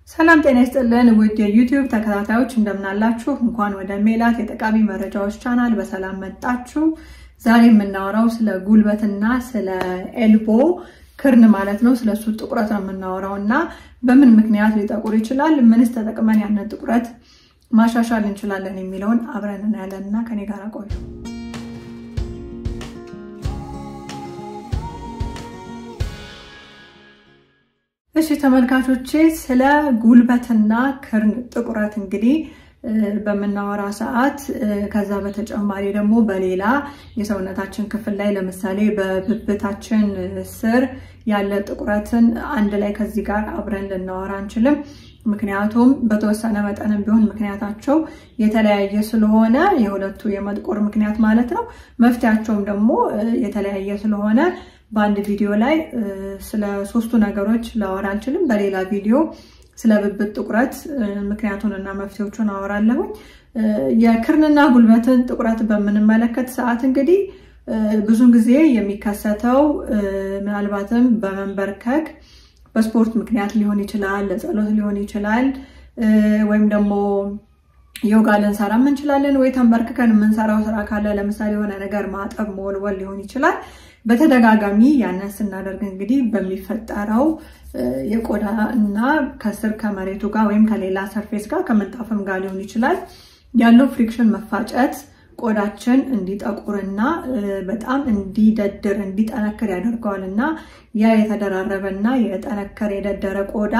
ሰላም ጤና ይስጥልን ውድ የዩቲዩብ ተከታታዮች እንደምናላችሁ። እንኳን ወደ ሜላት የጠቃሚ መረጃዎች ቻናል በሰላም መጣችሁ። ዛሬ የምናወራው ስለ ጉልበትና ስለ ኤልቦ ክርን ማለት ነው። ስለሱ ጥቁረት ነው የምናወራው እና በምን ምክንያት ሊጠቁር ይችላል፣ ምንስ ተጠቅመን ያንን ጥቁረት ማሻሻል እንችላለን የሚለውን አብረን እናያለን እና ከኔ ጋር ቆዩ። እሺ ተመልካቾቼ ስለ ጉልበትና ክርን ጥቁረት እንግዲህ በምናወራ ሰዓት ከዛ በተጨማሪ ደግሞ በሌላ የሰውነታችን ክፍል ላይ ለምሳሌ በብብታችን ስር ያለ ጥቁረትን አንድ ላይ ከዚህ ጋር አብረን ልናወራ አንችልም። ምክንያቱም በተወሰነ መጠንም ቢሆን ምክንያታቸው የተለያየ ስለሆነ የሁለቱ የመጥቆር ምክንያት ማለት ነው። መፍትያቸውም ደግሞ የተለያየ ስለሆነ በአንድ ቪዲዮ ላይ ስለ ሶስቱ ነገሮች ላወራ አልችልም። በሌላ ቪዲዮ ስለ ብብት ጥቁረት ምክንያቱን እና መፍትሄዎቹን አወራለሁኝ። የክርንና ጉልበትን ጥቁረት በምንመለከት ሰዓት እንግዲህ ብዙን ጊዜ የሚከሰተው ምናልባትም በመንበርከክ በስፖርት ምክንያት ሊሆን ይችላል፣ ለጸሎት ሊሆን ይችላል፣ ወይም ደግሞ ዮጋ ልንሰራም እንችላለን፣ ወይ ተንበርክከን የምንሰራው ስራ ካለ ለምሳሌ የሆነ ነገር ማጠብ፣ መወልወል ሊሆን ይችላል። በተደጋጋሚ ያንን ስናደርግ እንግዲህ በሚፈጠረው የቆዳ እና ከስር ከመሬቱ ጋር ወይም ከሌላ ሰርፌስ ጋር ከምንጣፍም ጋር ሊሆን ይችላል ያለው ፍሪክሽን መፋጨት ቆዳችን እንዲጠቁርና በጣም እንዲደድር እንዲጠነክር ያደርገዋል እና ያ የተደራረበ እና የጠነከረ የደደረ ቆዳ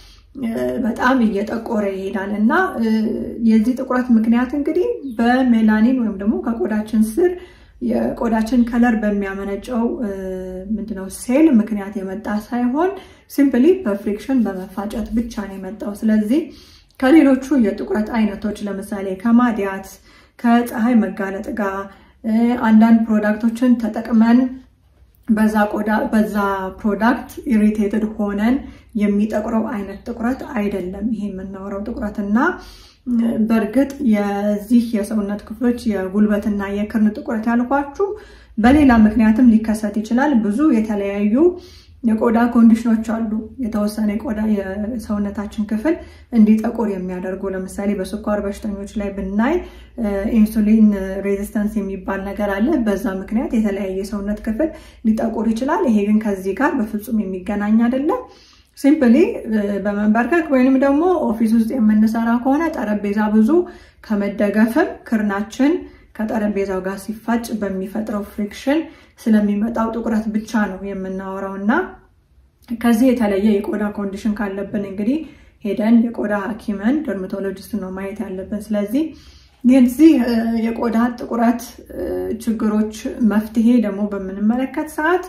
በጣም እየጠቆረ ይሄዳል እና የዚህ ጥቁረት ምክንያት እንግዲህ በሜላኒን ወይም ደግሞ ከቆዳችን ስር የቆዳችን ከለር በሚያመነጨው ምንድነው ሴል ምክንያት የመጣ ሳይሆን ሲምፕሊ በፍሪክሽን በመፋጨት ብቻ ነው የመጣው። ስለዚህ ከሌሎቹ የጥቁረት አይነቶች ለምሳሌ ከማዲያት ከፀሐይ መጋለጥ ጋር አንዳንድ ፕሮዳክቶችን ተጠቅመን በዛ ቆዳ በዛ ፕሮዳክት ኢሪቴትድ ሆነን የሚጠቁረው አይነት ጥቁረት አይደለም ይሄ የምናወራው ጥቁረት እና በእርግጥ የዚህ የሰውነት ክፍሎች የጉልበትና የክርን ጥቁረት ያልኳችሁ በሌላ ምክንያትም ሊከሰት ይችላል። ብዙ የተለያዩ የቆዳ ኮንዲሽኖች አሉ። የተወሰነ የቆዳ የሰውነታችን ክፍል እንዲጠቁር የሚያደርጉ ለምሳሌ በስኳር በሽተኞች ላይ ብናይ ኢንሱሊን ሬዚስተንስ የሚባል ነገር አለ። በዛ ምክንያት የተለያየ የሰውነት ክፍል ሊጠቁር ይችላል። ይሄ ግን ከዚህ ጋር በፍጹም የሚገናኝ አይደለም። ሲምፕሊ በመንበርከክ ወይንም ደግሞ ኦፊስ ውስጥ የምንሰራ ከሆነ ጠረጴዛ ብዙ ከመደገፍም ክርናችን ከጠረጴዛው ጋር ሲፋጭ በሚፈጥረው ፍሪክሽን ስለሚመጣው ጥቁረት ብቻ ነው የምናወራው እና ከዚህ የተለየ የቆዳ ኮንዲሽን ካለብን እንግዲህ ሄደን የቆዳ ሐኪምን ደርማቶሎጂስት ነው ማየት ያለብን። ስለዚህ የዚህ የቆዳ ጥቁረት ችግሮች መፍትሄ ደግሞ በምንመለከት ሰዓት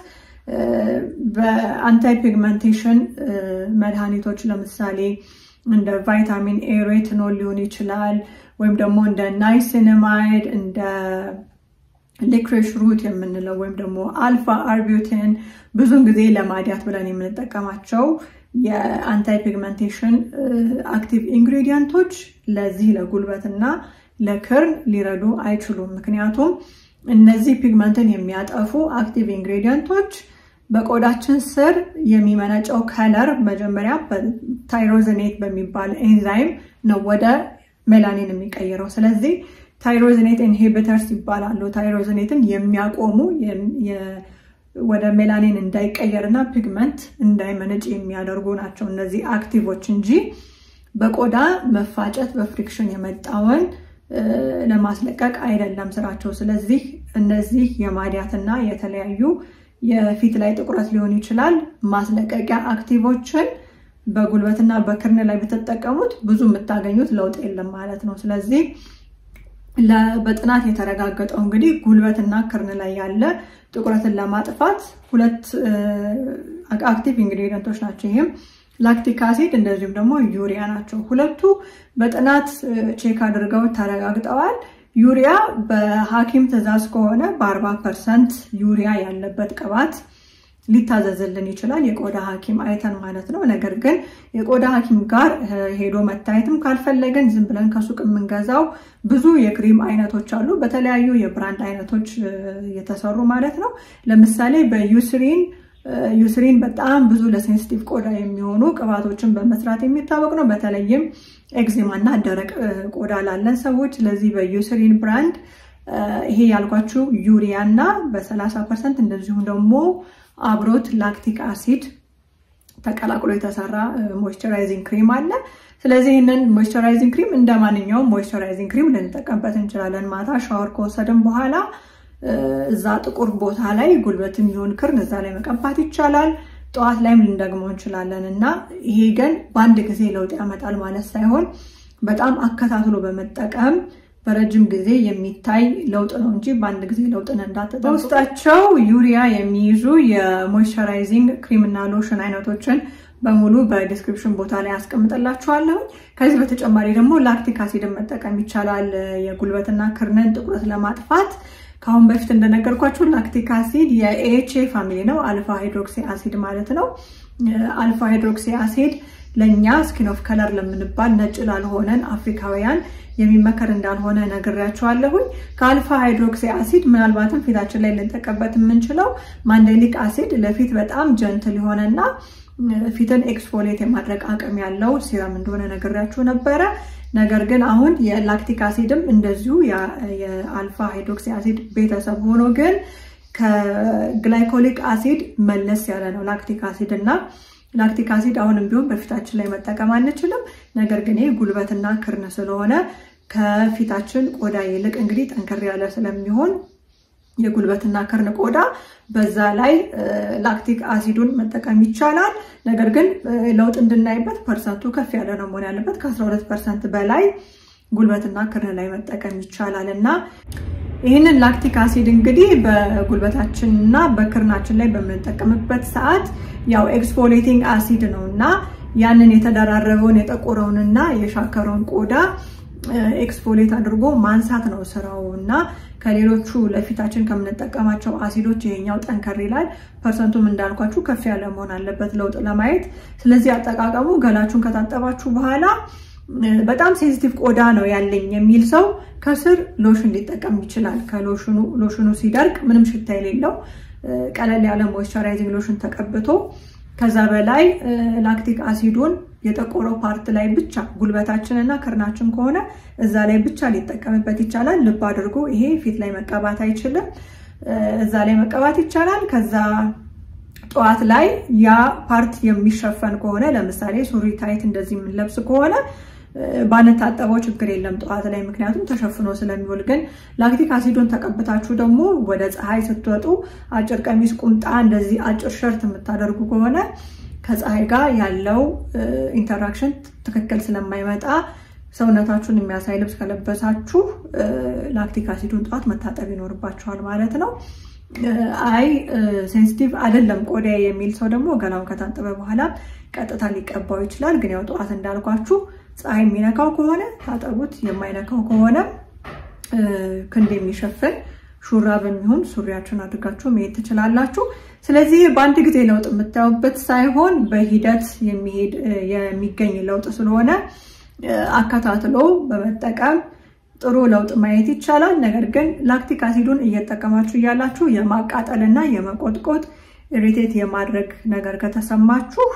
በአንታይ ፒግመንቴሽን መድኃኒቶች ለምሳሌ እንደ ቫይታሚን ኤ ሬትኖል ሊሆን ይችላል ወይም ደግሞ እንደ ናይሲንማይድ እንደ ሊክሬሽ ሩት የምንለው ወይም ደግሞ አልፋ አርቢዩቲን ብዙን ጊዜ ለማዲያት ብለን የምንጠቀማቸው የአንታይ ፒግመንቴሽን አክቲቭ ኢንግሪዲየንቶች ለዚህ ለጉልበትና ለክርን ሊረዱ አይችሉም። ምክንያቱም እነዚህ ፒግመንትን የሚያጠፉ አክቲቭ ኢንግሪዲየንቶች በቆዳችን ስር የሚመነጨው ከለር መጀመሪያ ታይሮዝኔት በሚባል ኤንዛይም ነው ወደ ሜላኒን የሚቀይረው። ስለዚህ ታይሮዝኔት ኢንሂቢተርስ ይባላሉ። ታይሮዝኔትን የሚያቆሙ ወደ ሜላኒን እንዳይቀየር እና ፒግመንት እንዳይመነጭ የሚያደርጉ ናቸው እነዚህ አክቲቮች እንጂ በቆዳ መፋጨት በፍሪክሽን የመጣውን ለማስለቀቅ አይደለም ስራቸው። ስለዚህ እነዚህ የማዲያትና የተለያዩ የፊት ላይ ጥቁረት ሊሆን ይችላል ማስለቀቂያ አክቲቮችን በጉልበትና በክርን ላይ ብትጠቀሙት ብዙ የምታገኙት ለውጥ የለም ማለት ነው። ስለዚህ በጥናት የተረጋገጠው እንግዲህ ጉልበትና ክርን ላይ ያለ ጥቁረትን ለማጥፋት ሁለት አክቲቭ ኢንግሪዲየንቶች ናቸው። ይህም ላክቲክ አሲድ እንደዚሁም ደግሞ ዩሪያ ናቸው። ሁለቱ በጥናት ቼክ አድርገው ተረጋግጠዋል። ዩሪያ በሐኪም ትዕዛዝ ከሆነ በአርባ ፐርሰንት ዩሪያ ያለበት ቅባት ሊታዘዝልን ይችላል። የቆዳ ሐኪም አይተን ማለት ነው። ነገር ግን የቆዳ ሐኪም ጋር ሄዶ መታየትም ካልፈለግን ዝም ብለን ከሱቅ የምንገዛው ብዙ የክሪም አይነቶች አሉ፣ በተለያዩ የብራንድ አይነቶች የተሰሩ ማለት ነው። ለምሳሌ በዩስሪን ዩስሪን በጣም ብዙ ለሴንሲቲቭ ቆዳ የሚሆኑ ቅባቶችን በመስራት የሚታወቅ ነው። በተለይም ኤግዜማ እና ደረቅ ቆዳ ላለን ሰዎች። ስለዚህ በዩስሪን ብራንድ ይሄ ያልኳችሁ ዩሪያ እና በ30 ፐርሰንት እንደዚሁም ደግሞ አብሮት ላክቲክ አሲድ ተቀላቅሎ የተሰራ ሞይስቸራይዚንግ ክሪም አለ። ስለዚህ ይህንን ሞይስቸራይዚንግ ክሪም እንደ ማንኛውም ሞይስቸራይዚንግ ክሪም ልንጠቀምበት እንችላለን። ማታ ሻወር ከወሰድን በኋላ እዛ ጥቁር ቦታ ላይ ጉልበት የሚሆን ክርን እዛ ላይ መቀባት ይቻላል። ጠዋት ላይም ልንደግመው እንችላለን እና ይሄ ግን በአንድ ጊዜ ለውጥ ያመጣል ማለት ሳይሆን በጣም አከታትሎ በመጠቀም በረጅም ጊዜ የሚታይ ለውጥ ነው እንጂ በአንድ ጊዜ ለውጥን እንዳትጠብቁ። በውስጣቸው ዩሪያ የሚይዙ የሞይስቸራይዚንግ ክሪም እና ሎሽን አይነቶችን በሙሉ በዲስክሪፕሽን ቦታ ላይ አስቀምጥላችኋለሁ። ከዚህ በተጨማሪ ደግሞ ላክቲክ አሲድን መጠቀም ይቻላል የጉልበትና ክርንን ጥቁረት ለማጥፋት። ከአሁን በፊት እንደነገርኳችሁ ላክቲክ አሲድ የኤችኤ ፋሚሊ ነው፣ አልፋ ሃይድሮክሲ አሲድ ማለት ነው። አልፋ ሃይድሮክሲ አሲድ ለእኛ ስኪን ኦፍ ከለር ለምንባል ነጭ ላልሆነን አፍሪካውያን የሚመከር እንዳልሆነ ነግሬያቸዋለሁኝ። ከአልፋ ሃይድሮክሲ አሲድ ምናልባትም ፊታችን ላይ ልንጠቀበት የምንችለው ማንዴሊክ አሲድ ለፊት በጣም ጀንትል የሆነና ፊትን ኤክስፎሌት የማድረግ አቅም ያለው ሲረም እንደሆነ ነግሬያችሁ ነበረ። ነገር ግን አሁን የላክቲክ አሲድም እንደዚሁ የአልፋ ሃይድሮክሲ አሲድ ቤተሰብ ሆኖ ግን ከግላይኮሊክ አሲድ መለስ ያለ ነው ላክቲክ አሲድ እና ላክቲክ አሲድ አሁንም ቢሆን በፊታችን ላይ መጠቀም አንችልም። ነገር ግን ይህ ጉልበትና ክርን ስለሆነ ከፊታችን ቆዳ ይልቅ እንግዲህ ጠንከር ያለ ስለሚሆን የጉልበትና ክርን ቆዳ በዛ ላይ ላክቲክ አሲዱን መጠቀም ይቻላል። ነገር ግን ለውጥ እንድናይበት ፐርሰንቱ ከፍ ያለ ነው መሆን ያለበት። ከ12 ፐርሰንት በላይ ጉልበትና ክርን ላይ መጠቀም ይቻላል እና ይህንን ላክቲክ አሲድ እንግዲህ በጉልበታችን እና በክርናችን ላይ በምንጠቀምበት ሰዓት ያው ኤክስፎሌቲንግ አሲድ ነው እና ያንን የተደራረበውን የጠቆረውንና የሻከረውን ቆዳ ኤክስፎሌት አድርጎ ማንሳት ነው ስራው እና ከሌሎቹ ለፊታችን ከምንጠቀማቸው አሲዶች ይሄኛው ጠንከር ይላል። ፐርሰንቱም እንዳልኳችሁ ከፍ ያለ መሆን አለበት ለውጥ ለማየት። ስለዚህ አጠቃቀሙ ገላችሁን ከታጠባችሁ በኋላ በጣም ሴንሲቲቭ ቆዳ ነው ያለኝ የሚል ሰው ከስር ሎሽን ሊጠቀም ይችላል። ከሎሽኑ ሲደርቅ ምንም ሽታ የሌለው ቀለል ያለ ሞይስቸራይዚንግ ሎሽን ተቀብቶ ከዛ በላይ ላክቲክ አሲዱን የጠቆረው ፓርት ላይ ብቻ ጉልበታችን እና ክርናችን ከሆነ እዛ ላይ ብቻ ሊጠቀምበት ይቻላል። ልብ አድርጎ ይሄ ፊት ላይ መቀባት አይችልም። እዛ ላይ መቀባት ይቻላል። ከዛ ጠዋት ላይ ያ ፓርት የሚሸፈን ከሆነ ለምሳሌ ሱሪ ታይት እንደዚህ የምንለብስ ከሆነ ባንታጠበው ችግር የለም ጠዋት ላይ ምክንያቱም ተሸፍኖ ስለሚውል። ግን ላክቲክ አሲዱን ተቀብታችሁ ደግሞ ወደ ፀሐይ ስትወጡ አጭር ቀሚስ፣ ቁምጣ፣ እንደዚህ አጭር ሸርት የምታደርጉ ከሆነ ከፀሐይ ጋር ያለው ኢንተራክሽን ትክክል ስለማይመጣ ሰውነታችሁን የሚያሳይ ልብስ ከለበሳችሁ ላክቲክ አሲዱን ጠዋት መታጠብ ይኖርባችኋል ማለት ነው። አይ ሴንሲቲቭ አይደለም ቆዳ የሚል ሰው ደግሞ ገላውን ከታጠበ በኋላ ቀጥታ ሊቀባው ይችላል። ግን ያው ጠዋት እንዳልኳችሁ ፀሐይ የሚነካው ከሆነ ታጠቡት፣ የማይነካው ከሆነ ክንድ የሚሸፍን ሹራብ የሚሆን ሱሪያችሁን አድርጋችሁ መሄድ ትችላላችሁ። ስለዚህ በአንድ ጊዜ ለውጥ የምታዩበት ሳይሆን በሂደት የሚሄድ የሚገኝ ለውጥ ስለሆነ አከታትሎ በመጠቀም ጥሩ ለውጥ ማየት ይቻላል። ነገር ግን ላክቲክ አሲዱን እየተጠቀማችሁ እያላችሁ የማቃጠልና የመቆጥቆጥ ኢሪቴት የማድረግ ነገር ከተሰማችሁ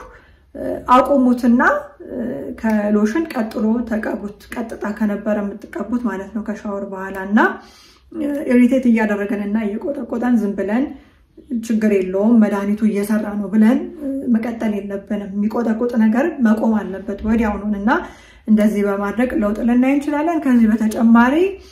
አቁሙትና ከሎሽን ቀጥሎ ተቀቡት። ቀጥታ ከነበረ የምትቀቡት ማለት ነው ከሻወር በኋላ እና ኢሪቴት እያደረገን እና እየቆጠቆጠን ዝም ብለን ችግር የለውም መድኃኒቱ እየሰራ ነው ብለን መቀጠል የለብንም። የሚቆጠቁጥ ነገር መቆም አለበት ወዲያውኑን እና እንደዚህ በማድረግ ለውጥ ልናይ እንችላለን። ከዚህ በተጨማሪ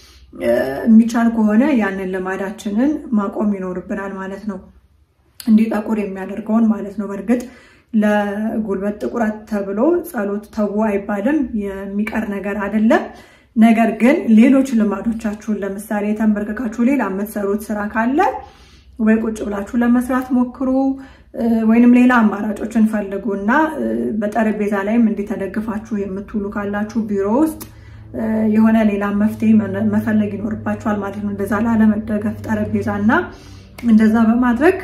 የሚቻል ከሆነ ያንን ልማዳችንን ማቆም ይኖርብናል ማለት ነው፣ እንዲጠቁር የሚያደርገውን ማለት ነው። በእርግጥ ለጉልበት ጥቁረት ተብሎ ጸሎት ተዉ አይባልም፣ የሚቀር ነገር አይደለም። ነገር ግን ሌሎች ልማዶቻችሁን ለምሳሌ ተንበርክካችሁ ሌላ የምትሰሩት ስራ ካለ ወይ ቁጭ ብላችሁ ለመስራት ሞክሩ፣ ወይንም ሌላ አማራጮችን ፈልጉ እና በጠረጴዛ ላይም እንዲህ ተደግፋችሁ የምትውሉ ካላችሁ ቢሮ ውስጥ የሆነ ሌላ መፍትሄ መፈለግ ይኖርባችኋል ማለት ነው። እንደዛ ላለመደገፍ ጠረጴዛ እና እንደዛ በማድረግ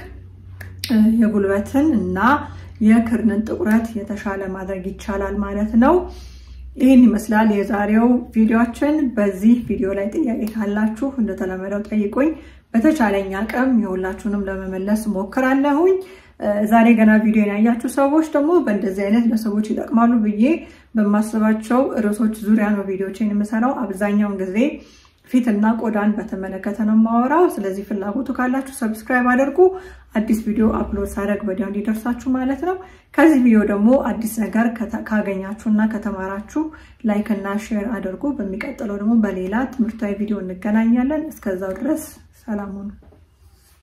የጉልበትን እና የክርንን ጥቁረት የተሻለ ማድረግ ይቻላል ማለት ነው። ይህን ይመስላል የዛሬው ቪዲዮችን። በዚህ ቪዲዮ ላይ ጥያቄ ካላችሁ እንደተለመደው ጠይቁኝ። በተቻለኝ አቅም የሁላችሁንም ለመመለስ ሞክራለሁኝ። ዛሬ ገና ቪዲዮን ያያችሁ ሰዎች ደግሞ በእንደዚህ አይነት ለሰዎች ይጠቅማሉ ብዬ በማስባቸው ርዕሶች ዙሪያ ነው ቪዲዮችን የምሰራው። አብዛኛውን ጊዜ ፊትና ቆዳን በተመለከተ ነው የማወራው። ስለዚህ ፍላጎቱ ካላችሁ ሰብስክራይብ አድርጉ። አዲስ ቪዲዮ አፕሎድ ሳደርግ ወዲያው እንዲደርሳችሁ ማለት ነው። ከዚህ ቪዲዮ ደግሞ አዲስ ነገር ካገኛችሁ እና ከተማራችሁ ላይክ እና ሼር አድርጉ። በሚቀጥለው ደግሞ በሌላ ትምህርታዊ ቪዲዮ እንገናኛለን። እስከዛው ድረስ ሰላም ሁኑ።